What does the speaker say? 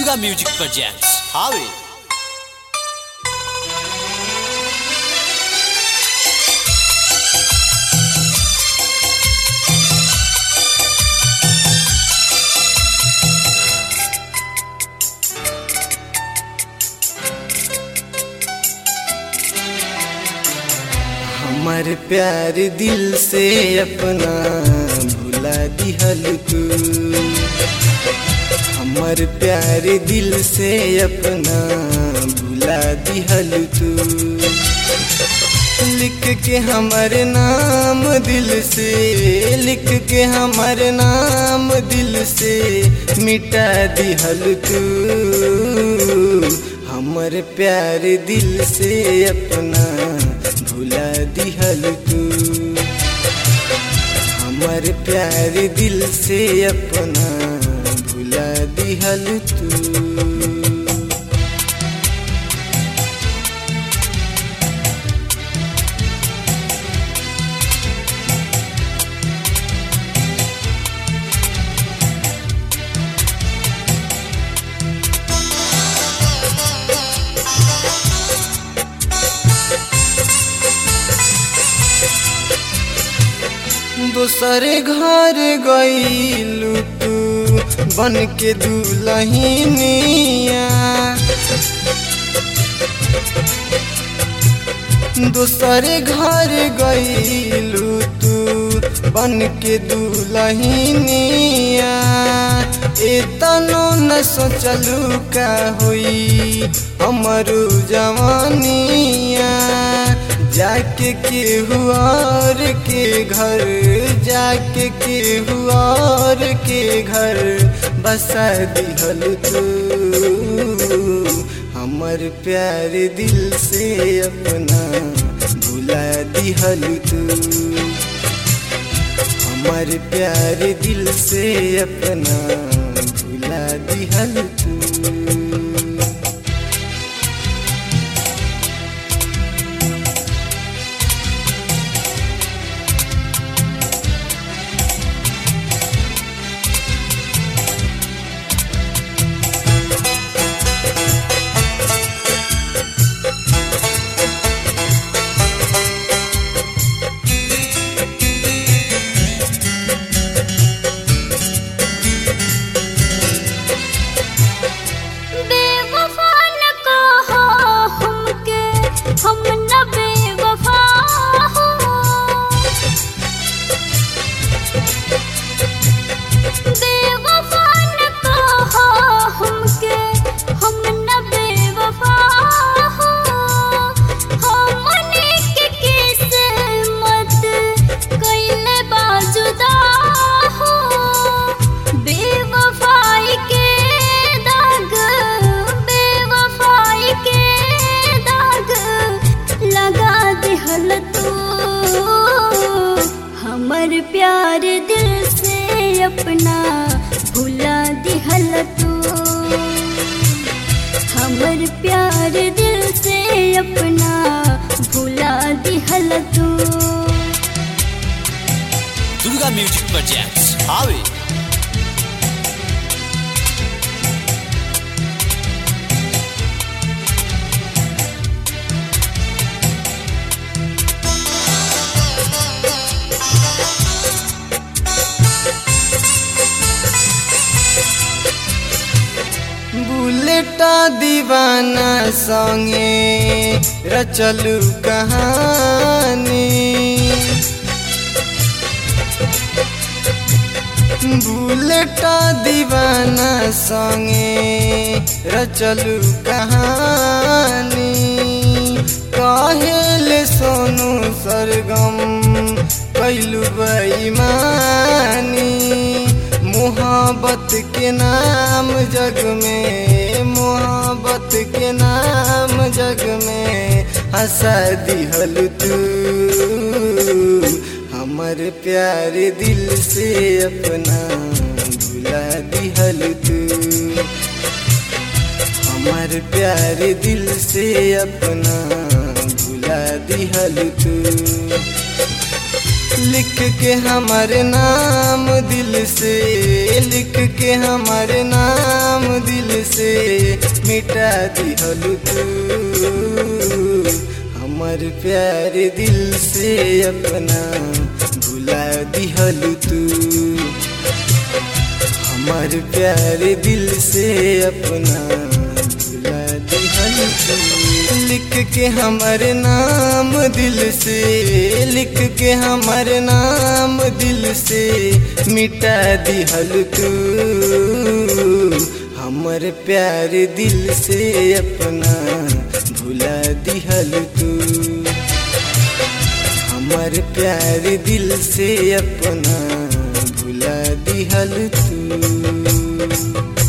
Durga music presents हावे हमर प्यार दिल से अपना भुला दिहल तू हमर प्यार दिल से अपना भुला दिहल तू लिख के हमर नाम दिल से लिख के हमर नाम दिल से मिटा दिहल तू हमर प्यार दिल से अपना भुला दिहल तू हमर प्यार दिल से अपना भुला दिहल तू दोसरे घर गईलू तू बन के दुलहिनिया दोसरे घर गईलू तू बन के दुलहिनिया एतनो न सोचलू का होई हमरू जवानिया जाके के हुआर के घर जाके के हुआर के घर बसा दिहल तू हमर प्यार दिल से अपना भुला दिहल तू हमर प्यार दिल से अपना भुला दिहल तू बेवफा न कहो हमके हम न बेवफा हो बेवफा न कहो हमके हम न बेवफा हो हमने के किस्मत कइले बाजुदा हो बेवफाई के दाग बेवफाई के दाग लगा दिहल तू हमर प्यार दिल से अपना भुला दिहल तू हमर प्यार दिल से अपना भुला दिहल तू दुर्गा म्यूजिक प्रेजेंट्स हावे बुलेटा दीवाना संगे रचलू कहानी बुलेटा दीवाना संगे रचलू कहानी कहेल सोनू सरगम कैलू बेईमानी मोहब्बत के नाम जग में मोहब्बत के नाम जग में हंसा दिहल तू हमर प्यार दिल से अपना भुला दिहल तू हमर प्यार दिल से अपना भुला दिहल तू लिख के हमारे नाम दिल से लिख के हमारे नाम दिल से मिटा दिहलु तू हमर प्यार दिल से अपना भुला दिहलु तू हमर प्यार दिल से अपना भुला दिहलु तू लिख के हमारे नाम दिल से लिख के हमारे नाम दिल से मिटा दिहल तू हमर प्यार दिल से अपना भुला दिहल तू हमर प्यार दिल से अपना भुला दिहल तू